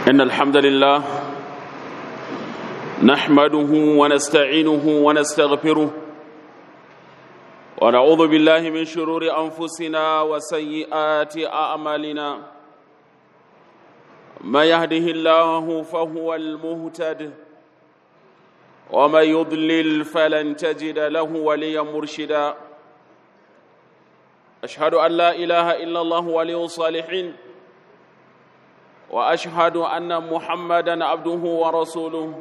إن الحمد لله نحمده ونستعينه ونستغفره ونعوذ بالله من شرور أنفسنا وسيئات أعمالنا من يهده الله فهو المهتد ومن يضلل فلن تجد له وليا مرشدا أشهد أن لا إله إلا الله ولي الصالحين واشهد ان محمدا عبده ورسوله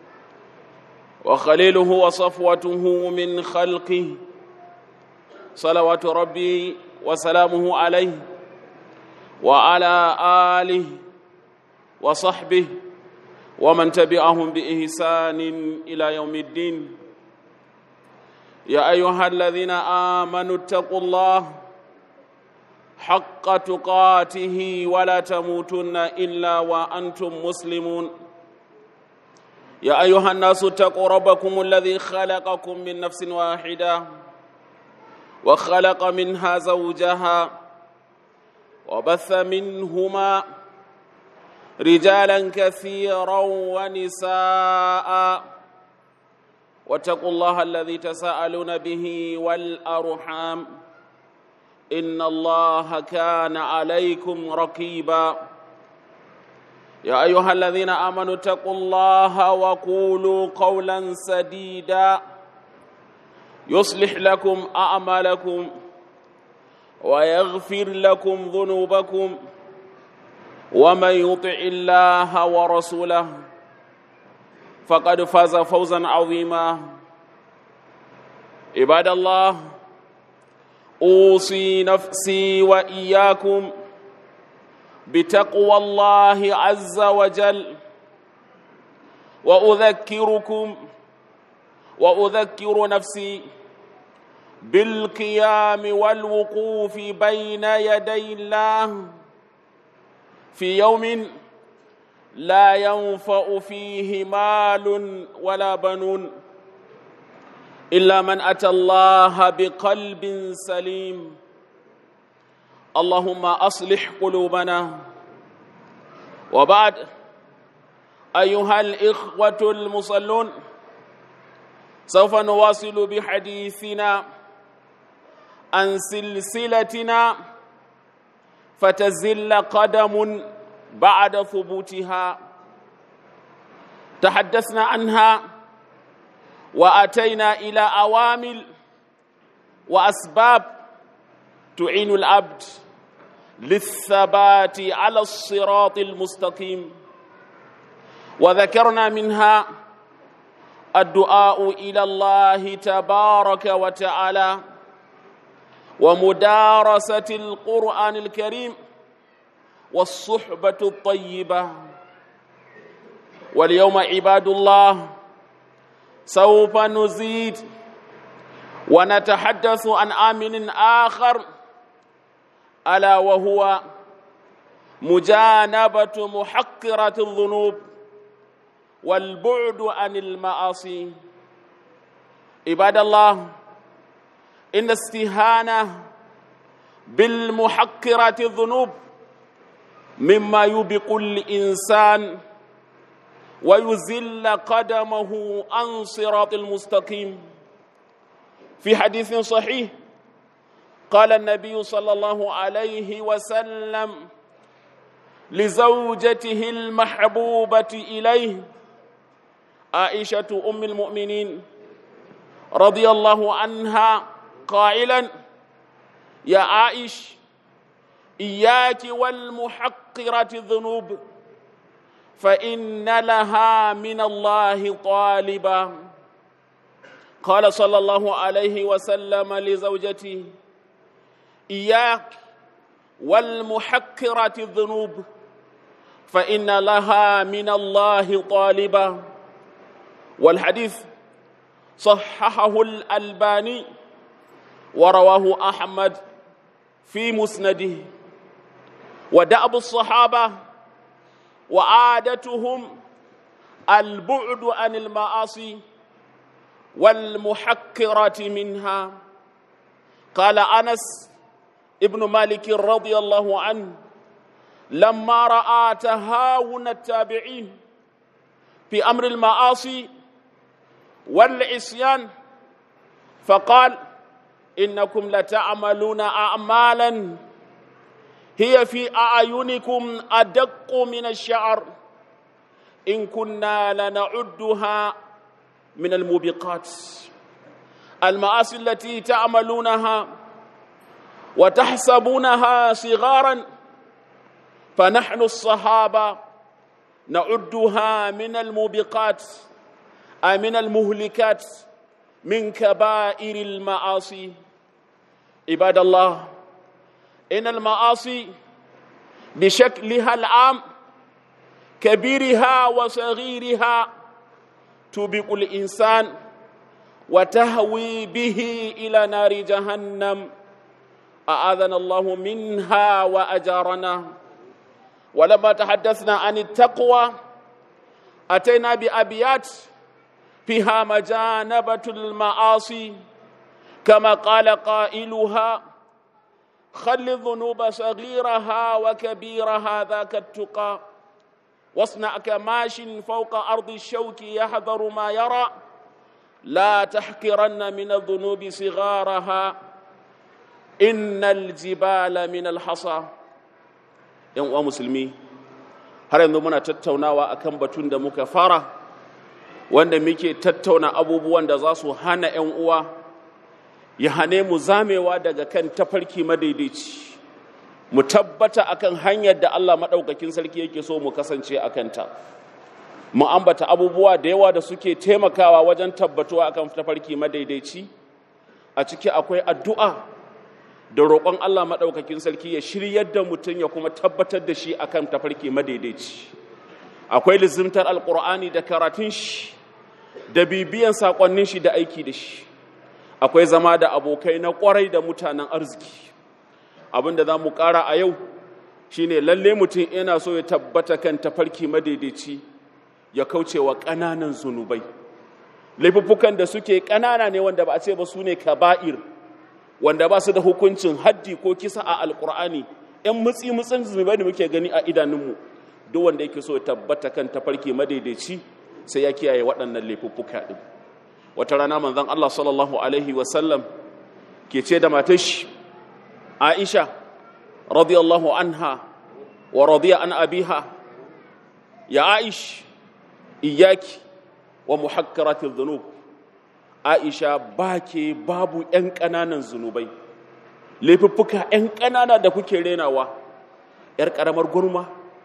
وخليله وصفوته من خلقه صلوات ربي وسلامه عليه وعلى اله وصحبه ومن تبعهم باحسان الى يوم الدين يا ايها الذين امنوا اتقوا الله حق تقاته ولا تموتن الا وانتم مسلمون يا ايها الناس اتقوا ربكم الذي خلقكم من نفس واحده وخلق منها زوجها وبث منهما رجالا كثيرا ونساء واتقوا الله الذي تساءلون به والارحام ان الله كان عليكم رقيبا يا ايها الذين امنوا اتقوا الله وقولوا قولا سديدا يصلح لكم اعمالكم ويغفر لكم ذنوبكم ومن يطع الله ورسوله فقد فاز فوزا عظيما عباد الله اوصي نفسي واياكم بتقوى الله عز وجل واذكركم واذكر نفسي بالقيام والوقوف بين يدي الله في يوم لا ينفع فيه مال ولا بنون الا من اتى الله بقلب سليم اللهم اصلح قلوبنا وبعد ايها الاخوه المصلون سوف نواصل بحديثنا عن سلسلتنا فتزل قدم بعد ثبوتها تحدثنا عنها واتينا الى اوامل واسباب تعين العبد للثبات على الصراط المستقيم وذكرنا منها الدعاء الى الله تبارك وتعالى ومدارسه القران الكريم والصحبه الطيبه واليوم عباد الله سوف نزيد ونتحدث عن امن اخر الا وهو مجانبه محقره الذنوب والبعد عن المعاصي عباد الله ان استهانه بالمحقره الذنوب مما يبق الانسان ويزل قدمه عن صراط المستقيم في حديث صحيح قال النبي صلى الله عليه وسلم لزوجته المحبوبه اليه عائشه ام المؤمنين رضي الله عنها قائلا يا عائش اياك والمحقره الذنوب فان لها من الله طالبا قال صلى الله عليه وسلم لزوجته اياك والمحقره الذنوب فان لها من الله طالبا والحديث صححه الالباني ورواه احمد في مسنده ودأب الصحابه وعادتهم البعد عن المعاصي والمحقرة منها قال أنس ابن مالك رضي الله عنه لما راى تهاون التابعين في امر المعاصي والعصيان فقال انكم لتعملون اعمالا هي في اعينكم ادق من الشعر ان كنا لنعدها من الموبقات المعاصي التي تعملونها وتحسبونها صغارا فنحن الصحابه نعدها من الموبقات أي من المهلكات من كبائر المعاصي عباد الله إن المعاصي بشكلها العام كبيرها وصغيرها تبق الإنسان وتهوي به إلى نار جهنم أعاذنا الله منها وأجارنا ولما تحدثنا عن التقوى أتينا بأبيات فيها مجانبة المعاصي كما قال قائلها خل الذنوب صغيرها وكبيرها ذاك التقى واصنع كماش فوق أرض الشوك يحذر ما يرى لا تحقرن من الذنوب صغارها إن الجبال من الحصى yan uwa musulmi har yanzu muna tattaunawa akan batun da muka fara wanda muke tattauna abubuwan da za su hana yan uwa ya hane mu zamewa daga kan tafarki madaidaici mu tabbata akan hanyar da Allah maɗaukakin sarki yake so mu kasance a kanta mu ambata abubuwa da yawa da suke taimakawa wajen tabbatuwa akan tafarki madaidaici a ciki akwai addu'a da roƙon Allah maɗaukakin sarki ya shiryar da mutum ya kuma tabbatar da shi akan tafarki madaidaici akwai lizimtar alƙur'ani da karatun shi da bibiyan saƙonnin shi da aiki da shi akwai zama da abokai na ƙwarai da mutanen arziki abin da za mu ƙara a yau shine lalle mutum yana so ya tabbata kan tafarki madaidaici ya kauce wa ƙananan zunubai laifuffukan da suke ƙanana ne wanda ba a ce ba su ne kaba'ir wanda ba su da hukuncin haddi ko kisa a alkur'ani yan mutsi mutsin zunubai da muke gani a idanunmu duk wanda yake so tabbata kan tafarki madaidaici sai ya kiyaye waɗannan laifuffuka ɗin wata rana manzon Allah sallallahu alaihi wasallam ke ce da matar shi Aisha radiyallahu anha wa radiya an abiha ya Aish iyaki wa muhakkaratil dhunub aisha ba ke babu 'yan ƙananan zunubai laifuffuka 'yan ƙanana da kuke renawa 'yar ƙaramar gurma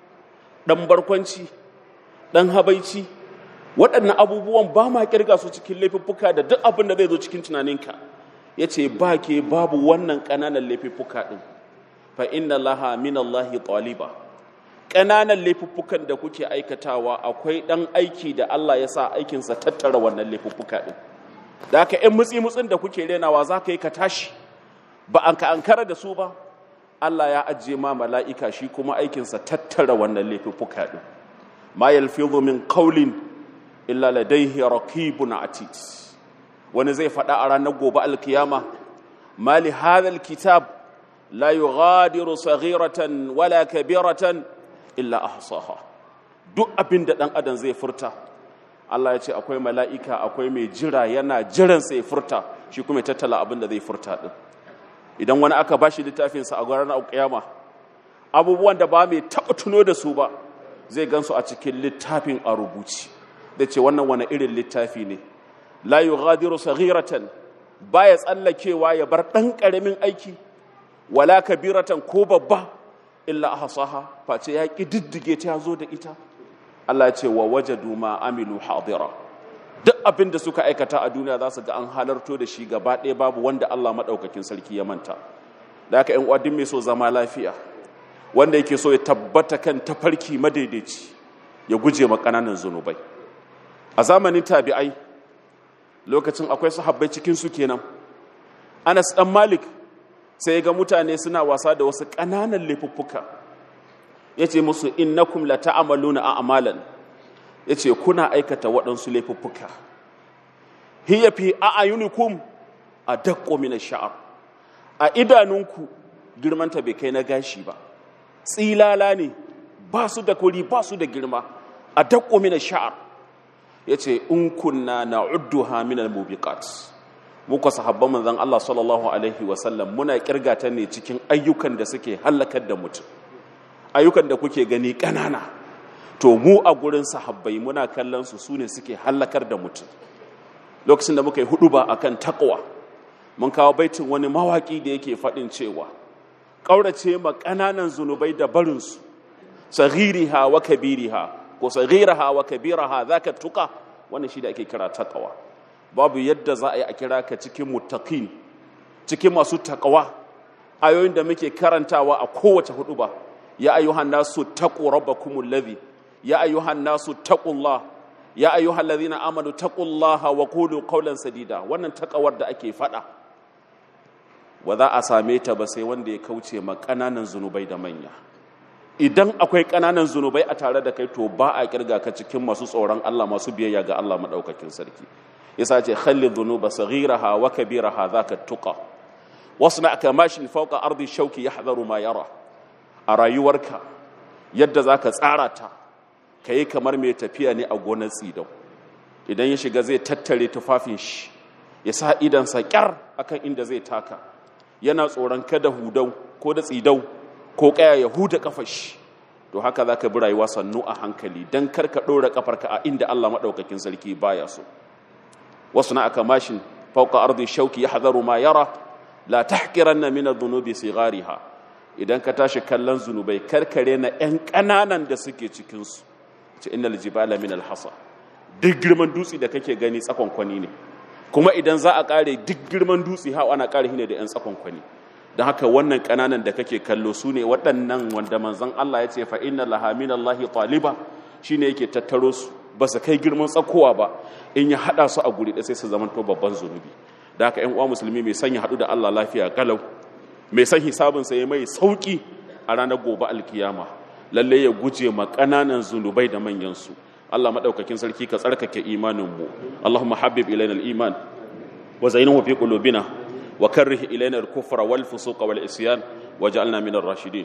ɗan barkwanci ɗan habaici waɗannan abubuwan ba ma ƙirga su cikin laifuffuka da duk abin da zai zo cikin tunaninka ya ce ba ke babu wannan ƙananan laifuffuka ɗin fa inna laha min Allahi taliba ƙananan laifuffukan da kuke aikatawa akwai ɗan aiki da Allah ya sa aikinsa tattara wannan laifuffuka ɗin da haka ‘yan mutsi-mutsin da kuke renawa za ka yi ka tashi ba an ka ankara da su ba Allah ya ajiye ma mala'ika shi kuma aikinsa tattara wannan laifuffuka ɗin ma yalfizu min qawlin illa ladayhi raqibun atid wani zai faɗa a ranar gobe alkiyama mali hadha kitab la yughadiru saghiratan wala kabiratan illa ahsaha duk abin da ɗan adam zai furta Allah ya ce akwai mala'ika akwai mai jira yana jiran sai furta shi kuma ya tattala abin da zai furta ɗin idan wani aka ba shi littafinsa a ranar alƙiyama abubuwan da ba mai taɓa tuno da su ba zai gansu a cikin littafin a rubuci da ce wannan wani irin littafi ne la yughadiru saghiratan baya tsallakewa ya bar ɗan ƙaramin aiki wala kabiratan ko babba illa ahsaha face ya ƙididdige ta zo da ita Allah ya ce wa wajadu ma amilu hadira duk abin da suka aikata a duniya za su ga an halarto da shi gaba ɗaya babu wanda Allah maɗaukakin sarki ya manta da haka ‘yan uwadin mai so zama lafiya wanda yake so ya tabbata kan tafarki madaidaici ya guje ma ƙananan zunubai a zamanin tabi'ai lokacin akwai sahabbai cikin su kenan Anas dan Malik sai ga mutane suna wasa da wasu ƙananan laifuffuka yace musu innakum la ta'maluna a'malan yace kuna aikata waɗansu laifuffuka hiya fi a'yunikum adaqqu min ash-sha'r a idanunku girmanta bai kai na gashi ba tsilala ne ba su da kuri ba su da girma a dakko mina sha'ar ya ce in kunna na udduha min al-mubiqat muka sahabban manzon Allah sallallahu alaihi wasallam muna kirgata ne cikin ayyukan da suke halakar da mutum ayyukan da kuke gani ƙanana to mu a gurin sahabbai muna kallon su sune suke halakar da mutum lokacin da muka yi hudu ba akan takwa mun kawo baitin wani mawaki da yake faɗin cewa ƙaurace ma ƙananan zunubai da barinsu saghiriha wa kabiriha ko saghiraha wa kabiraha zaka tuka wannan shi da ake kira taqwa babu yadda za a yi a kira ka cikin muttaqin cikin masu taqwa ayoyin da muke karantawa a kowace hudu ba ya ayyuhan nasu taqu rabbakumul ladhi ya ayyuhan nasu taqullah ya ayyuhal ladhina amanu taqullaha wa qulu qawlan sadida wannan takawar da ake fada ba za a same ta ba sai wanda ya kauce ma kananan zunubai da manya idan akwai kananan zunubai a tare da kai to ba a kirga ka cikin masu tsoron Allah masu biyayya ga Allah madaukakin sarki yasa ce khalli dhunuba saghiraha wa kabiraha zaka tuqa wasna kamashin fawqa ardi shauki yahdharu ma yara a rayuwarka yadda zaka tsara ta kai kamar mai tafiya ne a gonar tsidau idan ya shiga zai tattare tufafin shi ya sa idan sa kyar akan inda zai taka yana tsoron kada hudau ko da tsidau ko kaya ya huda kafar shi to haka zaka bi rayuwa sannu a hankali dan kar ka dora kafarka a inda Allah madaukakin sarki baya so wasu na aka mashin fauka ardi shauki yahdharu ma yara la tahqiranna min adh-dhunubi sighariha idan ka tashi kallon zunubai karkare na yan kananan da suke cikin su ce innal jibala min al-hasa duk girman dutse da kake gani tsakon kwani ne kuma idan za a kare duk girman dutse ha ana kare ne da yan tsakon kwani don haka wannan kananan da kake kallo su ne waɗannan wanda manzon Allah ya ce fa inna laha min Allahi taliba shine yake tattaro su ba su kai girman tsakowa ba in ya hada su a guri da sai su zama to babban zunubi da haka ƴan uwa musulmi mai sanya hadu da Allah lafiya kalau mai san hisabin sa ya mai sauki a ranar gobe alkiyama lalle ya guje ma kananan zunubai da manyan su Allah madaukakin sarki ka tsarkake imanin mu Allahumma habbib ilaina al-iman wa zayyinhu fi qulubina wa karrih ilaina al-kufra wal fusuqa wal isyan waj'alna min ar-rashidin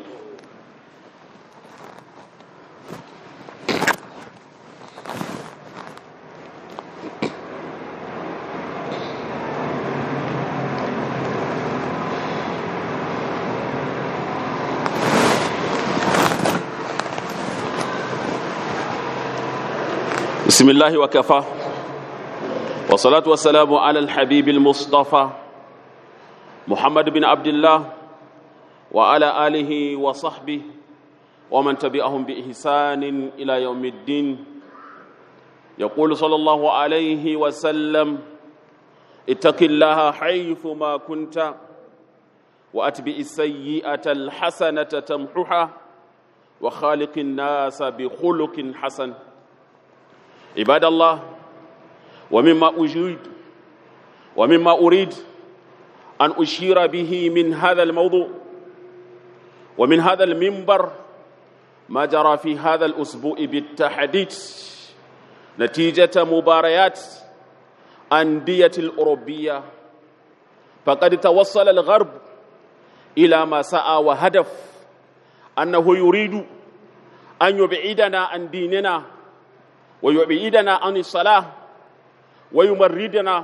بسم الله وكفى والصلاة والسلام على الحبيب المصطفى محمد بن عبد الله وعلى آله وصحبه ومن تبعهم بإحسان إلى يوم الدين يقول صلى الله عليه وسلم اتق الله حيث ما كنت وأتبع السيئة الحسنة تمحها وخالق الناس بخلق حسن عباد الله ومما أجيد ومما أريد أن أشير به من هذا الموضوع ومن هذا المنبر ما جرى في هذا الأسبوع بالتحديد نتيجة مباريات أندية الأوروبية فقد توصل الغرب إلى ما سعى وهدف أنه يريد أن يبعدنا عن ديننا ويبعدنا عن الصلاة ويمردنا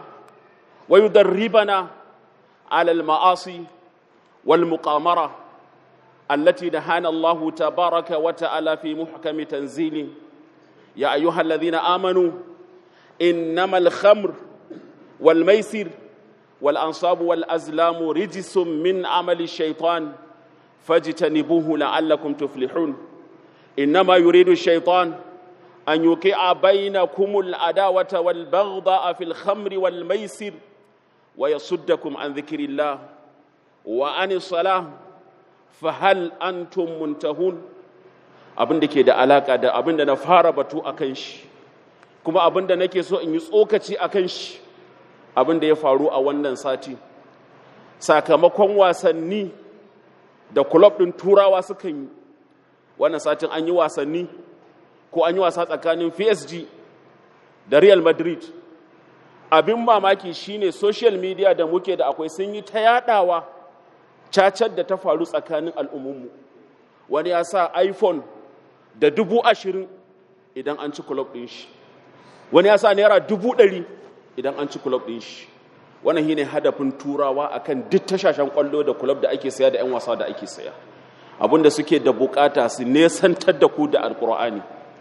ويدربنا على المعاصي والمقامرة التي نهانا الله تبارك وتعالى في محكم تنزيله يا أيها الذين آمنوا إنما الخمر والميسر والأنصاب والأزلام رجس من عمل الشيطان فاجتنبوه لعلكم تفلحون إنما يريد الشيطان أن يوقع بينكم العداوة والبغضاء في الخمر والميسر ويصدكم عن ذكر الله وعن الصلاة فهل أنتم منتهون abin da ke da alaka da abin da na fara batu a kan shi kuma abin da nake so in yi tsokaci a kan shi abin da ya faru a wannan sati sakamakon wasanni da kulob ɗin turawa suka yi wannan satin an yi wasanni ko an yi wasa tsakanin PSG da Real Madrid abin mamaki shine social media da muke da akwai sun yi ta yadawa cacar da ta faru tsakanin al'ummunmu wani ya sa iphone da dubu ashirin idan an ci kulob ɗin shi wani ya sa naira dubu ɗari idan an ci kulob ɗin shi wannan shine hadafin turawa akan duk tashashen kwallo da kulob da ake saya da 'yan wasa da ake saya abinda suke da bukata su nesantar da ku da alkur'ani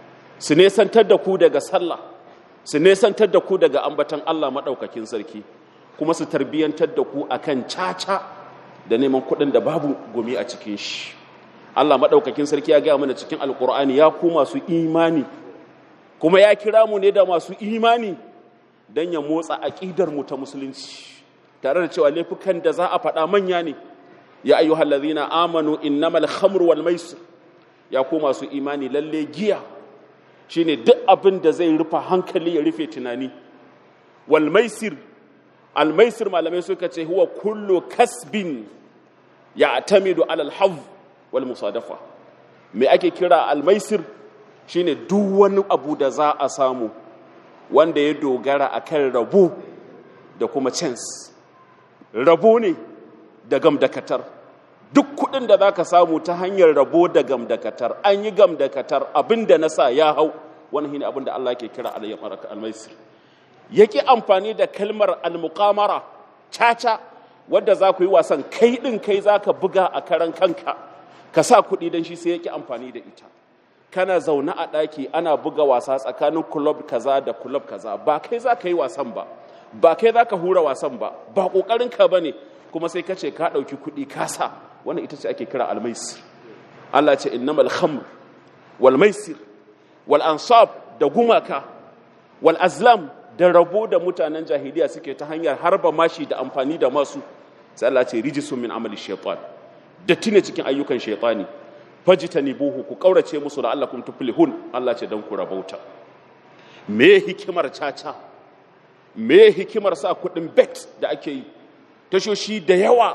su nesantar da ku daga sallah su nesantar da ku daga ambatan Allah maɗaukakin sarki kuma su tarbiyyantar da ku akan caca da neman kuɗin da babu gumi a cikin shi Allah maɗaukakin sarki ya gaya mana cikin alkur'ani ya ku masu imani kuma ya kira mu ne da masu imani don ya motsa aƙidar mu ta musulunci tare da cewa laifukan da za a faɗa manya ne ya ayyuhal ladhina amanu innamal khamru wal maisir ya ku masu imani lalle giya shine duk abin da zai rufa hankali ya rufe tunani wal maisir al maisir malamai suka ce huwa kullu kasbin ya'tamidu ala al hav wal musadafa me ake kira al maisir shine duk wani abu da za a samu wanda ya dogara akan rabo da kuma chance rabo ne da gamdakatar duk kudin da za ka samu ta hanyar rabo da gamdakatar an yi gamdakatar abin da na sa ya hau wani shine abin da Allah ke kira almaisir yake amfani da kalmar almuqamara caca wadda za ku yi wasan kai din kai za ka buga a karan kanka ka sa kuɗi don shi sai yake amfani da ita kana zaune a ɗaki ana buga wasa tsakanin kulob kaza da kulob kaza ba kai za ka yi wasan ba ba kai za ka hura wasan ba ba ƙoƙarinka ba ne kuma sai ka ce ka ɗauki kuɗi kasa wannan ita ce ake kira almaisir Allah ce innamal khamr wal maisir wal ansab da gumaka wal azlam da rabo da mutanen jahiliya suke ta hanyar harba mashi da amfani da masu sai Allah ce rijisun min amali shaytan datti ne cikin ayyukan shaytani fajtanibuhu ku kaurace musu la'allakum tuflihun Allah ce dan ku rabauta me hikimar caca me hikimar sa kuɗin bet da ake yi tashoshi da yawa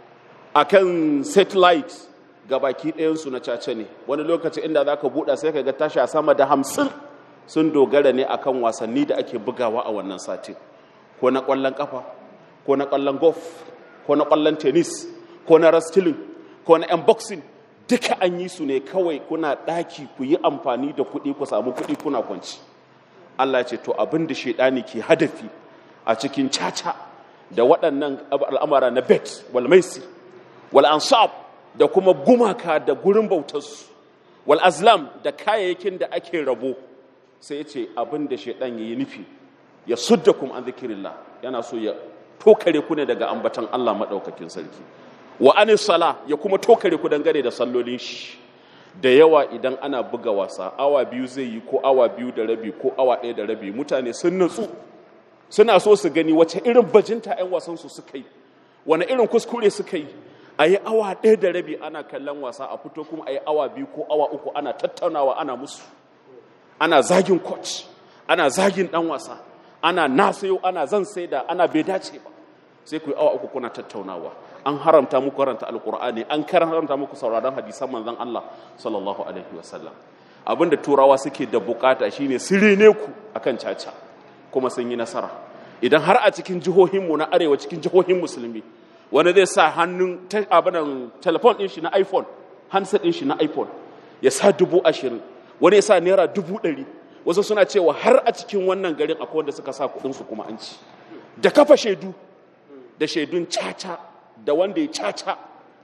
a kan satellite ga baki ɗayansu na caca ne wani lokaci inda za ka buɗa sai ka ga tasha sama da hamsin sun dogara ne a kan wasanni da ake bugawa a wannan satin ko na ƙwallon ƙafa ko na ƙwallon golf ko na ƙwallon tennis ko na wrestling ko na yan boxing duka an yi su ne kawai kuna ɗaki ku yi amfani da kuɗi ku samu kuɗi kuna kwanci Allah ce to abin da shaidani ke hadafi a cikin caca da waɗannan al'amara na bet wal maisir wal ansab da kuma gumaka da gurin bautarsu wal azlam da kayayyakin da ake rabo sai ya ce abin da shaidan ya yi nufi ya sudda kuma an zikirillah yana so ya tokare ku ne daga ambatan Allah maɗaukakin sarki wa anis sala ya kuma tokare ku dangane da sallolin shi da yawa idan ana buga wasa awa biyu zai yi ko awa biyu da rabi ko awa ɗaya da rabi mutane sun natsu suna so su gani wace irin bajinta 'yan wasansu suka yi wani irin kuskure suka yi a yi awa ɗaya da rabi ana kallon wasa a fito kuma a yi awa biyu ko awa uku ana tattaunawa ana musu ana zagin coach ana zagin ɗan wasa ana na sayo ana zan sai da ana bai dace ba sai ku yi awa uku kuna tattaunawa an haramta muku karanta alkur'ani an haramta muku sauraron hadisan manzon Allah sallallahu alaihi wasallam abinda turawa suke da bukata shine sirene ku akan caca kuma sun yi nasara idan har a cikin jihohinmu na arewa cikin jihohin musulmi wani zai sa hannun abinan telefon ɗin shi na iphone handset ɗin shi na iphone ya sa dubu ashirin wani ya sa naira dubu ɗari wasu suna cewa har a cikin wannan garin akwai wanda suka sa kuɗinsu kuma an ci da kafa shaidu da shaidun caca da wanda ya caca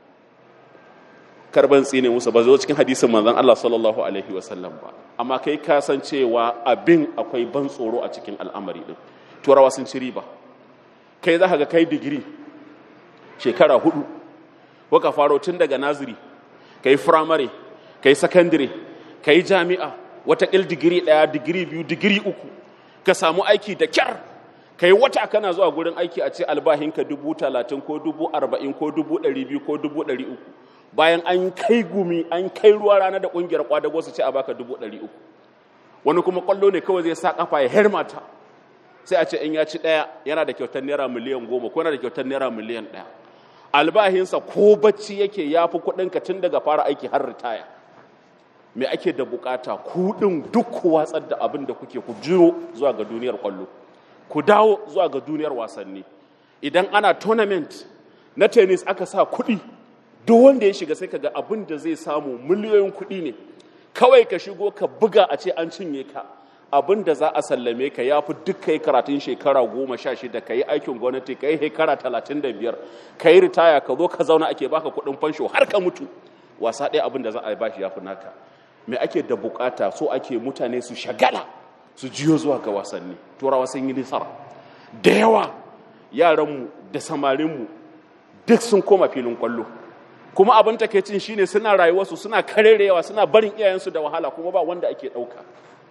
karban tsine musu ba zo cikin hadisin manzon Allah sallallahu alaihi wasallam ba amma kai ka san cewa abin akwai ban tsoro a cikin al'amari din turawa sun ci riba kai za ka ga kai digiri shekara hudu waka faro tun daga naziri kai firamare kai sakandire kai jami'a wata il digiri daya digiri biyu digiri uku ka samu aiki da kyar kai wata kana zuwa gurin aiki a ce albahinka dubu talatin ko dubu arba'in ko dubu ɗari biyu ko dubu ɗari uku bayan an kai gumi an kai ruwa rana da ƙungiyar kwadago su ce a baka dubu ɗari uku wani kuma ƙwallo ne kawai zai sa kafa ya hermata sai a ce in ya ci ɗaya yana da kyautar naira miliyan goma ko yana da kyautar naira miliyan ɗaya albahinsa ko bacci yake ya fi kuɗinka tun daga fara aiki har ritaya me ake da bukata kuɗin duk ku watsar da abin da kuke ku jiro zuwa ga duniyar ƙwallo ku dawo zuwa ga duniyar wasanni idan ana tournament na tennis aka sa kuɗi duk wanda ya shiga sai kaga abin da zai samu miliyoyin kuɗi ne kawai ka shigo ka buga a ce an cinye ka abin da za a sallame ka ya fi duk ka yi karatun shekara goma sha shida ka yi aikin gwamnati ka yi shekara talatin da biyar ka yi ritaya ka zo ka zauna ake baka kuɗin fansho har ka mutu wasa ɗaya abin da za a bashi ya fi naka me ake da bukata so ake mutane su shagala su jiyo zuwa ga wasanni turawa sun yi nisara da yawa yaranmu da samarinmu duk sun koma filin kwallo kuma abin takeicin shine suna rayuwarsu suna karerewa suna barin iyayensu da wahala kuma ba wanda ake ɗauka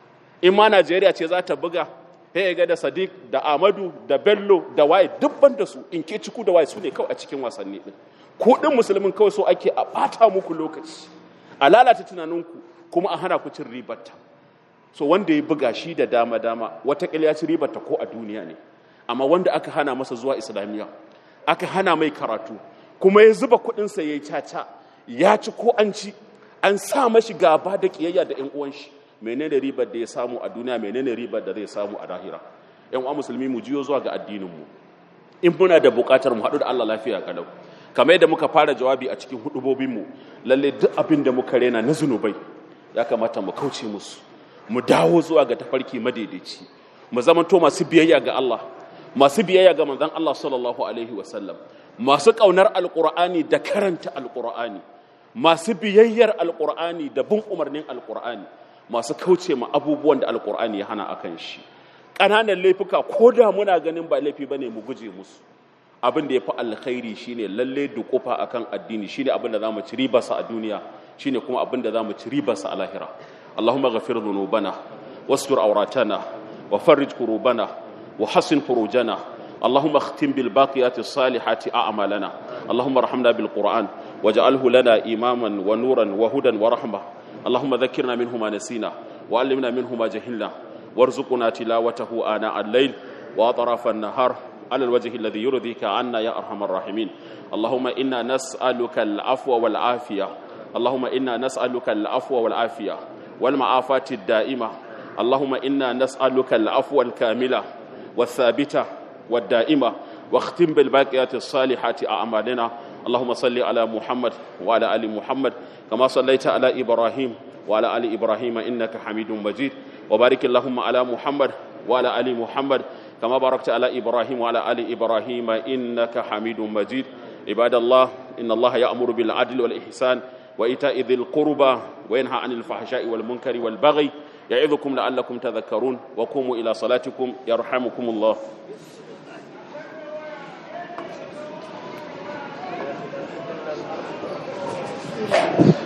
in ma najeriya ce za ta buga ya ga da sadiq da amadu da bello da waye dubban da su in ke ciku da waye su ne kawai a cikin wasanni din kuɗin musulmin kawai so ake a ɓata muku lokaci a lalata tunaninku kuma a hana ku cin ribarta so wanda ya buga shi da dama dama watakila ya ci ribarta ko a duniya ne amma wanda aka hana masa zuwa islamiyya aka hana mai karatu kuma ya zuba kuɗinsa ya yi caca ya ci ko an ci an sa mashi gaba da ƙiyayya da 'yan uwan shi menene ribar da ya samu a duniya menene ribar da zai samu a lahira yan uwa musulmi mu jiyo zuwa ga addinin mu in muna da bukatar mu haɗu da Allah lafiya kalau kamar yadda muka fara jawabi a cikin hudubobin mu lalle duk abin da muka rena na zunubai ya kamata mu kauce musu mu dawo zuwa ga tafarki madaidaici mu zamanto masu biyayya ga Allah masu biyayya ga manzon Allah sallallahu alaihi wasallam masu kaunar alqur'ani da karanta alqur'ani masu biyayyar alqur'ani da bin umarnin alqur'ani masu kauce ma abubuwan da alkur'ani ya hana akan shi ƙananan laifuka ko da muna ganin ba laifi ba ne mu guje musu abin da ya fi alkhairi shine lalle dukufa akan addini shine abin da za mu ci ribarsa a duniya shine kuma abin da za mu ci ribarsa a lahira allahumma ghafir dhunubana wastur awratana wa farrij kurubana wa hassin furujana اللهم اختم بالباقيات الصالحات أعمالنا اللهم ارحمنا بالقرآن واجعله لنا إماما ونورا وهدى ورحمة اللهم ذكرنا منه ما نسينا وعلمنا منه ما جهلنا وارزقنا تلاوته آناء الليل وأطراف النهار على الوجه الذي يرضيك عنا يا أرحم الراحمين اللهم إنا نسألك العفو والعافية اللهم إنا نسألك العفو والعافية والمعافاة الدائمة اللهم إنا نسألك العفو الكاملة والثابتة والدائمة واختم بالباقيات الصالحات أعمالنا اللهم صل على محمد وعلى آل محمد كما صليت على إبراهيم وعلى آل إبراهيم إنك حميد مجيد وبارك اللهم على محمد وعلى آل محمد كما باركت على إبراهيم وعلى آل إبراهيم إنك حميد مجيد عباد الله إن الله يأمر بالعدل والإحسان وإيتاء ذي القربى وينهى عن الفحشاء والمنكر والبغي يعظكم لعلكم تذكرون وقوموا إلى صلاتكم يرحمكم الله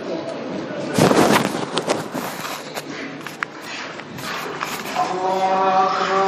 Allah